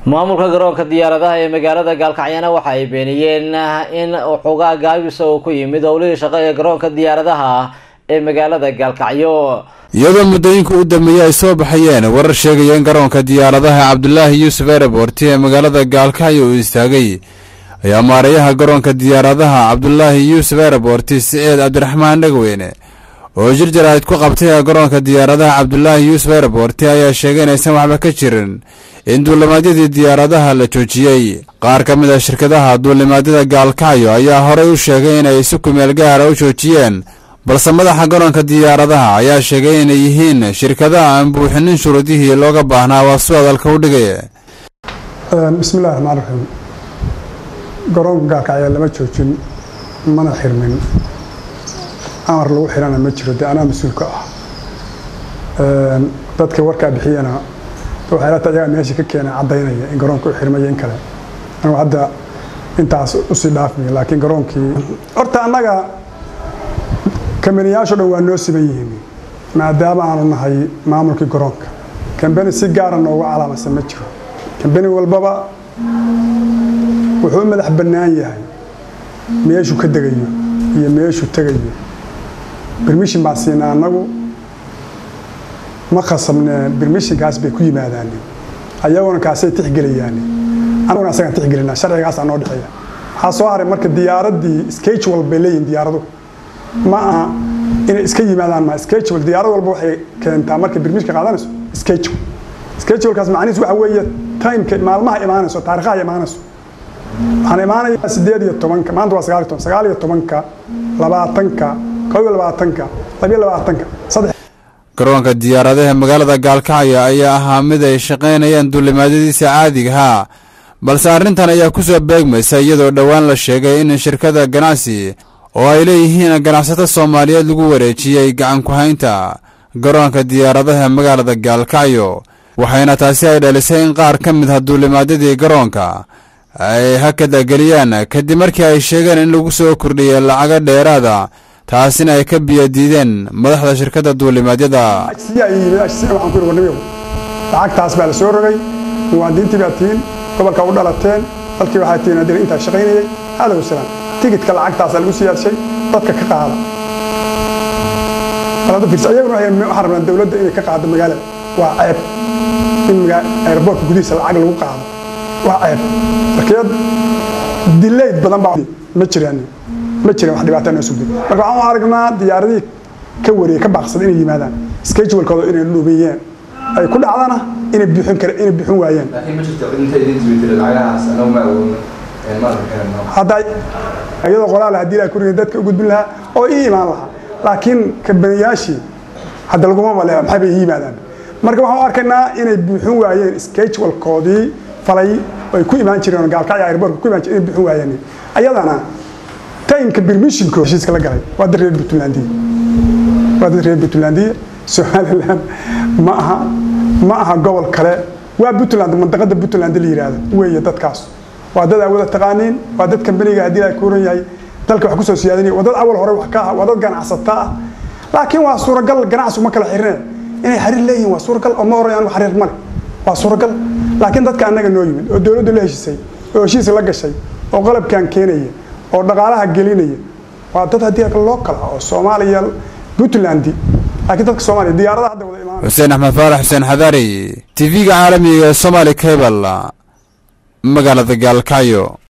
maamulka garoonka diyaaradaha ee magaalada gaalkacyana waxa ay beeniyeen in xogaa gaabisa uu ku yimid howlihii shaqo ee garoonka diyaaradaha ee magaalada gaalkacyo iyadoo muddooyinka u dambeeyey ay soo baxayeen warar sheegaya in garoonka diyaaradaha cabdulaahi yuusuf airabort ee magaalada gaalkacyo uu istaagay ayaa maarayaha garoonka diyaaradaha cabdulaahi yuusuf airabort siciid cabdiraxmaan dhegweyne oo jir jaraa'id ku qabtay garoonka diyaaradaha cabdulaahi yuusuf airabort ayaa sheegay inaysan waxba ka jirin in duulimaadyadii diyaaradaha la joojiyey qaar ka mid a shirkadaha duulimaadyada gaalkacyo ayaa horey u sheegay inay si kumeel gaara u joojiyeen balse madaxa garoonka diyaaradaha ayaa sheegay inay yihiin shirkadaha aan buuxinin shuruudihii looga baahnaa waa su hadalka u dhigay bismillahi raxmaan raxiim garoonka gaalkacyo lama joojin mana xirmin amar lagu xirana ma jiro dee anaa mas-uulka ah dadka warkaa bixiyana waxay lata ayagaa meesha ka keena caddaynaya in garoonka u xirmaya in kale anigu hadda intaas usii dhaafmaya laakiin garoonkii horta annaga kambaniyaasho dhan waa noo siban yihiin maadaama aanu nahay maamulkii garoonka kambani si gaara noogu calaamadsan ma jiro kambani walbaba wuxuu u madax bannaan yahay meeshuu ka degayo iyo meeshuu tegayo bermishin baan siinaa annagu ma khasabne bermishinkaas bay ku yimaadaan ayaguna kaasay tixgelayaan anaguna asagaan tixgelinaa sharcigaasaa noo dhexeeya waxaa soo haray marka diyaaraddii schedule bay leeyihin diyaaradu ma aha inay iska yimaadaan ma schedule diyaarad walba waxay keentaa marka bermishka qaadanayso schedule schedulekaas macnihiis waxa weeye timeka maalmaha imaanayso taariikhaha imaanayso waxaan imaanayaa sideed iyo tobanka maanta waa sagaal iyo toban sagaal iyo tobanka labaatanka kow iyo labaatanka labiyo labaatanka saddex garoonka diyaaradaha magaalada gaalkacyo ayaa ahaa mid ay shaqaynayaan duulimaadyadiisa caadigahaa balse arrintan ayaa ku soo beegmaysa iyadoo dhowaan la sheegay in shirkada ganacsi oo ay leeyihiin ganacsato soomaaliyeed lagu wareejiyey gacan ku-haynta garoonka diyaaradaha magaalada gaalkacyo waxayna taasi ay dhalisay in qaar ka mid ah duulimaadyadii garoonka ay hakadageliyaan kadib markii ay sheegeen in lagu soo kordhiyey lacago dheeraada taasina ay ka biyo diideen madaxda shirkadda duulimaadyada lacagtaas baa la soo rogay muwaadiniintii baa tihiin gobolka u dhalateen dalkii waxaa tihiin adil intaa shaqaynayay hada wasalaam tigidka lacagtaasa lagu siyaadshay dadka ka qaada ayaguna waxaan rabnaa dowladda inay ka qaado magaalada waa ceeb in aeroboortka gudihiisa lacag lagu qaado waa ceeb markeed dilayd badan baa ma jiraan ma jiraan wax dhibaataa noo sugday marka waxaan u aragnaa diyaaradihii ka wareeyey ka baaqsaday inay yimaadaan schedulekooda inay dhuubiyeen ay ku dhacdana inay buuxin kare inay buuxin waayeen hadda iyadoo qoraal haddii la kuriga dadka u gudbin lahaa oo ii imaan lahaa laakiin kabaniyaashii hadda laguma male maxay bay ii yimaadaan marka waxaan u arkaynaa inay buuxin waayeen schedulkoodii falay ay ku imaan jireen gaalkacyo airbortka ku imaan jireen inay buuxin waayeen ayadana timeka bermishinko heshiiska la galay waa dad reer puntlandiya waa dad reer puntlandiya somaliland ma aha ma aha gobol kale waa puntland mandaqada puntland la yidhaahdo weeye dadkaas waa dad awada taqaaniin waa dad kambaniga haddii ay kuuran yahay dalka wax kusoo siyaadinaya waa dad awal hore wax ka ah waa dad ganacsata ah laakiin waa suuragal ganacsigu ma kala xirine inay xariir leeyihin waa suuragal oo ma orayaan xariir male waa suuragal laakiin dadka annaga noo yimid oo dowladdu la heshisay oo heshiis la gashay oo qalabkan keenaya oo dhaqaalaha gelinaya waa dad haddii loo kala oo soomaaliya puntland laakiin dadka soomaaliya diyaarada hadda wada imaan xuseen axmed faarax xuseen xadaari tv-ga caalamiga ee somaali cable magaalada gaalkacyo